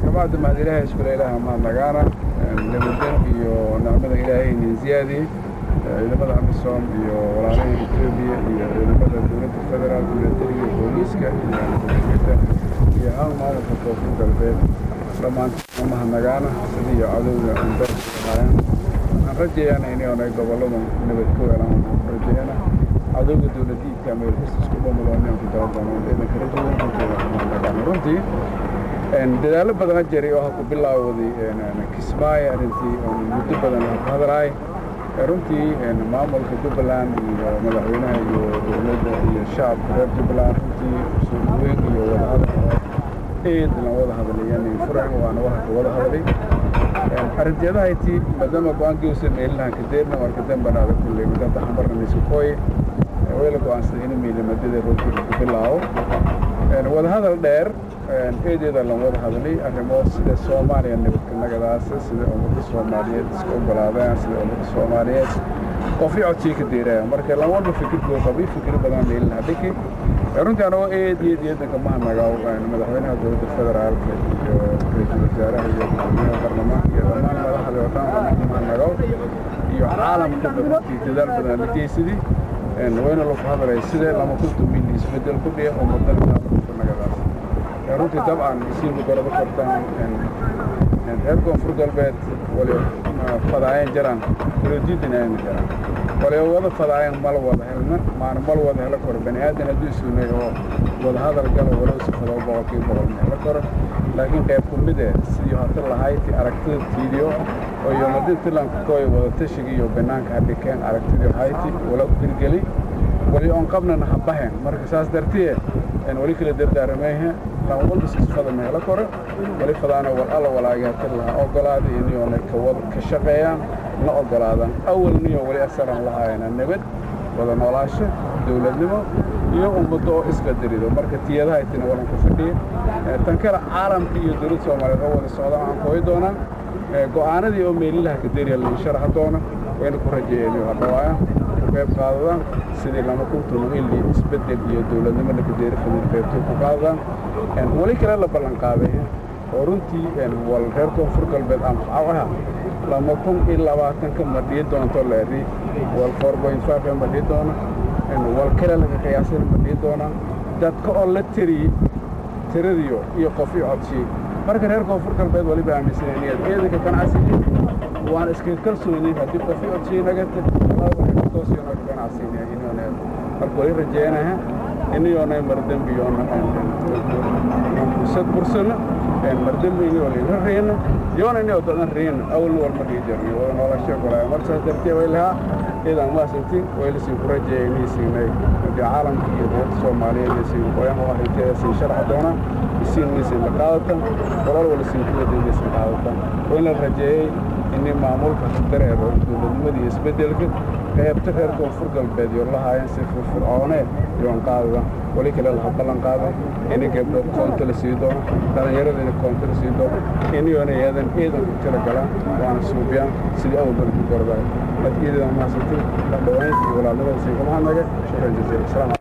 kabacdi mahad ilaahay iskule ilaaha mahad nagaana nabadgen iyo nicmada ilaahay nin ziyaadiyey ciidamada amisom iyo walaalaha etoobiya iyo ciidamada dowladda federaal milatariga iyo booliiska iyo muslimiinta iyo hal maamulka koonfur galbeed dhammaantood mahad nagaana sidii cadowga andaaaayaan waxaan rajayaana inay gobollada nabad ku helaan rajayaana cadowga dowladiidka meel kasta isku mamuloonaan ku dabadoono ciidanka rajayan runtii mahad nagaana runtii dadaallo badan jiray oo ku bilaawday kismaayo arrintii muddo badan ku hadalaay runtii maamulka jubbaland iyo madaxweynaha iyo dowladda iyo shacabka reer jubbaland runtii soo dhaweyn iyo wadahadal eed lan wada hadlayan furayn waana waxa ka wada hadlay arrinteedahayti maadaama go-aankiiusan meelilahan kadeerna marka dambana adag kulley midada xambarna miskakooye wayla go-aansaday in miilimadada roogkii ku bilaabo wadahadal dheer eedeeda lan wada hadlay arrimo sida soomaaliya nabadka nagadaasa sida ummadda soomaaliyeed iska ogolaadaan sida ummadda soomaaliyeed qofii codsii ka deeraya marka lan walba fikirkoo qabay fikir badan meelin hadhiki runtii anagoo eed eed eedanka mahadnagaw madaxweynaha dowladda federaalka iyo ra-iisul wasaaraha iyo madaxweynaha baarlamaanka iyo dhammaan madaxda oo dhan dhammaan mahadnagaw iyo caalamka runtii dadaal badan la geysadii wayna lagu hadlay sidee lama kuntu mil isbedel ku dhiya ummadana nabadka nagadaasa runtii dabcan isiinku goraba kortaan reer koonfur galbeed wali fadaayan jiraan waloodiidinaayana jiraan wali wada fadaayan mal wada helna maana mal wada helo koro bani aadan hadduu suunay oo wada hadal galo walow si fadoo boqolkii boqol ma helo karo laakiin qayb ku mid eh sidii hata lahayti aragtida tiidiyo oo yoomadi tilanka kooy wada tashiga iyo banaanka hadhikeen aragtidii hayti wala hirgeli wali oon qabnana habahen marka saas dartiye wali kala dardaaramayhe lama walba sisfada ma helo koro wali fadaana wal alla walaagaata laha ogolaaday iniyoona ka shaqeeyaan na ogolaadaan awalniyo wali asaran lahaayana nabad wada noolaasho dowladnimo iyo ummaddo oo isqadarido marka tiyadahaytina walan ku fadhiya tan kale caalamka iyo dowladda soomaaliyeed oo wada socdaan aan kooyi doonaa go'aanadii oo meelilaha kaderiya lain sharaxa doona wayna ku rajeeyeen iyo hadhawaaya qayb qaadadaan sidii lama kuntuno ilii isbeddel iyo dowladnimo lakadeeri fadil qaybtay ku qaadadaan weli kale la ballan qaaday oo runtii wal reer koonfur galbeed anfacaha lama kun iyo labaatanka ma dhihi doonto leeri wal four point five ma dhihi doono wal kale laga qiyaasay ma dhihi doonaa dadka oo la tiriyey tiradiyo iyo qofii codsiyey marka reer koonfur galbeed waliba aaminsanayeen ciidanka ganacsiga waan iska kalsoonay haddii qofii codsiyey naga toosiyona ganacsiga inoona marka wali rajeynaha iniyoona mardembiyoona sad bursana mardembi iniyoo laga reena yoona iniyoo dadan reena awalna walma dhigi jirnay wada noolasho golaya marka saas dartee way lahaa ciidan maasantiin waylasin ku rajeeya inay siinay hadii caalamka iyo dowladda soomaaliyeed iyo siin qoyan oo arrinteeda siin sharxa doonaa isiin maysan la qaadatan walal wala siin kuwadeedaysan qaadatan wayna rajeeyey inay maamulka dareero dowladnimadii isbeddelka qaybta reer koonfur galbeed yoo lahaayeen si firfircoonee yoon qaadada wali kale laha ballan qaaday inay gabdho koonto la sii doono dhallinyarada ina koonto la sii doono inayoona eedan ciidan ku tira galaan waana suubiyaan sidii awal bari ku gordaay marka iidadan mahasantin dhawaynta iyo walaalnimada siin kuma hadnaga shukran jaziila salaam